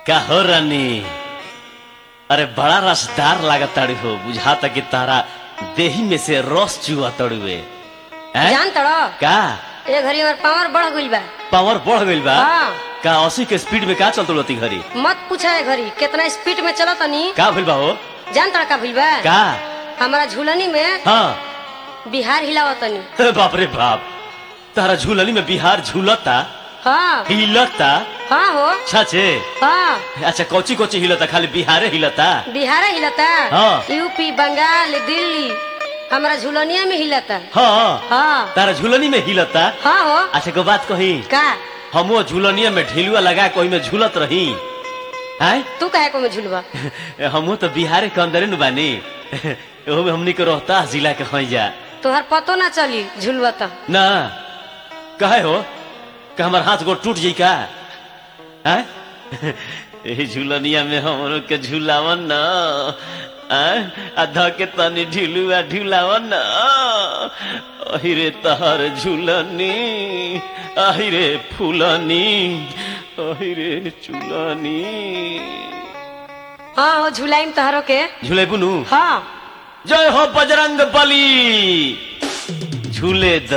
का हो रानी अरे बड़ा रसदार लागत ताड़ी हो बुझाता कि तारा देही में से रस चुआ तड़ुए हैं? जान तड़ो का ए घड़ी हमार पावर बढ़ गइल बा पावर बढ़ गइल बा हाँ। का अस्सी के स्पीड में का चलत रहती घड़ी मत पूछा ए घड़ी कितना स्पीड में चलो तनी का भइल बा हो जान तड़ा का भइल बा का हमारा झूलनी में हाँ बिहार हिलावत तनी अरे बाप रे बाप तारा झूलनी में बिहार झूलता हाँ हिलता हाँ हो अच्छा छे हाँ अच्छा कोची कोची हिलता खाली बिहारे हिलता बिहार हिलता हाँ। यूपी बंगाल दिल्ली हमारा झूलनिया में हिलता हाँ हाँ तारा झूलनी में हिलता हाँ हो अच्छा को बात कही का हमो झूलनिया में ढिलुआ लगा कोई में झूलत रही हैं तू कहे को में झूलवा हमो तो बिहार के अंदर नु बानी ओहो में हमनी के रोहतास जिला के हई जा तोहर पतो ना चली झूलवा तो ना कहे हो कि हमार हाथ गोड़ टूट जाई का हैं एही झूलनिया में हमरो के झूलावन न हैं? आ ध के तनी ढिलुआ ढिलावन न अहिरे तहर झूलनी अहिरे फूलनी अहिरे चूलनी हाँ हो झूलाइम तहरो के झूले बुनू हाँ जय हो बजरंग बली झूले द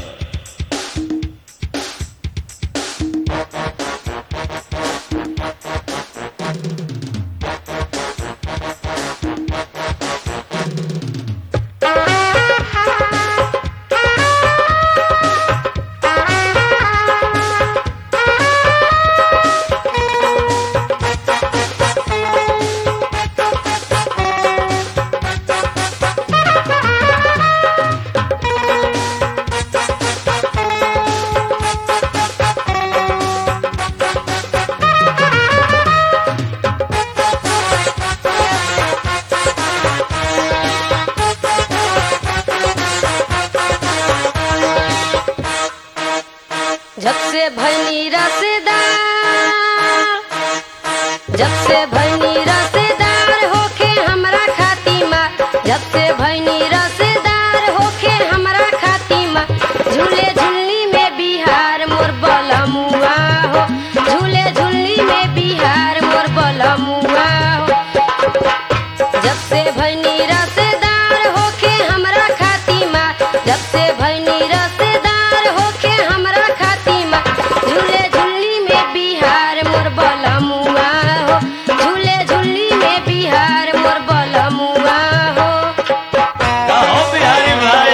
जब से भैनी रसदार जब से भैनी रसदार होके हमरा खातिमा जब से भैनी रसदार होके हमरा खातिमा झूले झुल्ली में बिहार मोर बलमुआ हो झूले झुल्ली में बिहार मोर बलमुआ हो जब से भैनी रसदार होके हमरा खातिमा जब से भैनी रसदार होके हमरा खातिमा झूले झुल्ली में बिहार मोर बलमुआ हो झूले झुल्ली में बिहार मोर बलमुआ हो का हो बिहारी भाई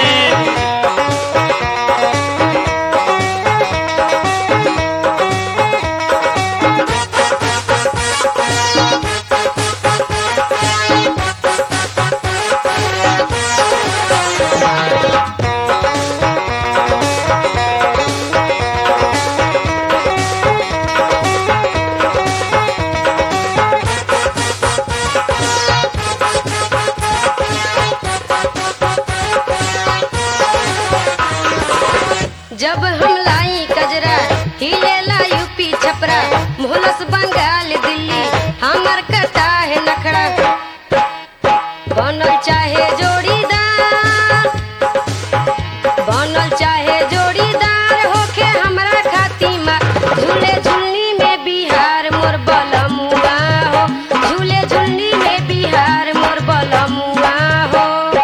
जब हम लाई कजरा हिलेला यूपी छपरा मोहलस बंगाल दिल्ली हमर कटा है नखड़ा बनल चाहे जोड़ीदार बनल चाहे जोड़ीदार होके हमरा खातिमा झूले झुल्ली में बिहार मोर बलमुआ हो झूले झुल्ली में बिहार मोर बलमुआ हो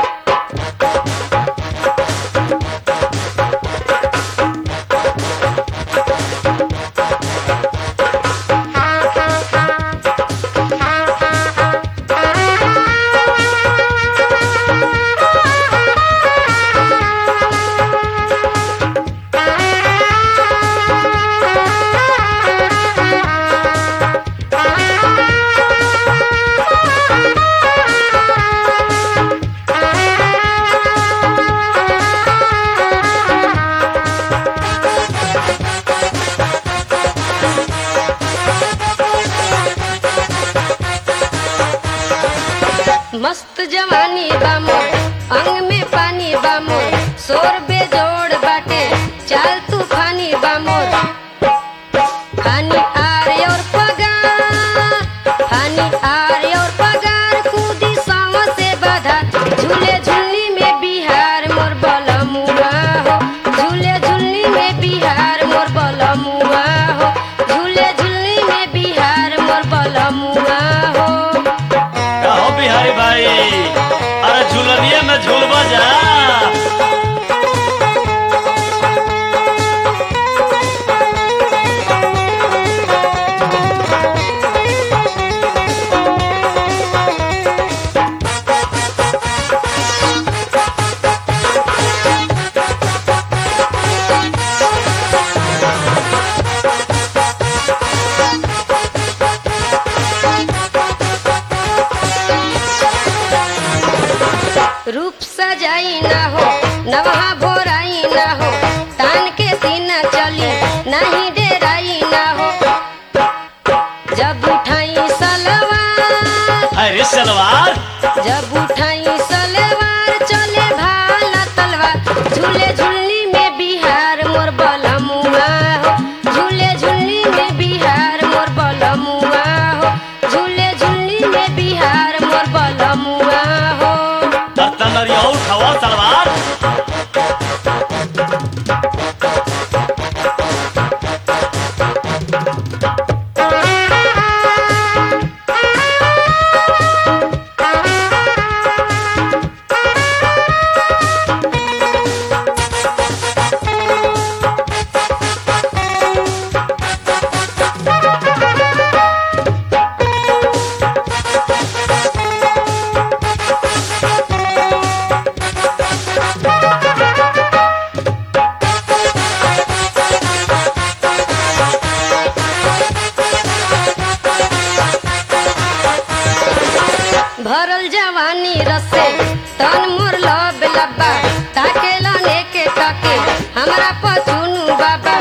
मस्त जवानी बामो अंग में पानी बामो शोर बेजोड़ बाटे चाल तूफानी बामो हानि आरे और पगार हानि आरे और पगार कूदी सांव से बाधा झूले झुल्ली में बिहार मोर बलमुआ हो झूले झुल्ली में बिहार मोर बलमुआ हो झूले झुल्ली में बिहार मोर बल जब उठाई सलवार चले भाला तलवार झूले झुलनी में बिहार मोर बलमुआ हो झूले झुलनी में बिहार मोर बलमुआ हो झूले झुलनी में बिहार मोर बलमुआ हो बर्तन और ये उठाओ सलवार भरल जवानी रसे तन मोर लब लब्बा ताके लने के ताके हमरा पछुनु बाबा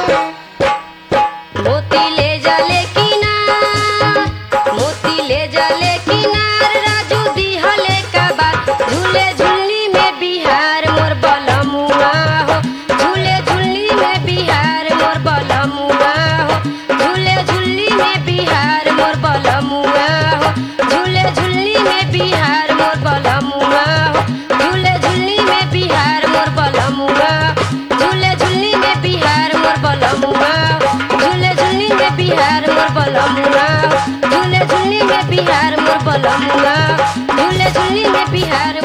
मोती ले जले किनार मोती ले जले किनार राजू दिहले का बात झूले झुलनी में बिहार मोर बलमुआ हो झूले झुलनी में बिहार मोर बलमुआ हो झूले झुलनी में बिहार मोर बलमुआ हो झूले झुलनी में बिहार मोर बलमुआ हो झूले झुलनी में बिहार मोर बलमुआ झूले झुलनी में बिहार मोर बलमुआ झूले झुलनी में बिहार मोर बलमुआ झूले झुलनी में बिहार मोर बलमुआ झूले झुलनी में बिहार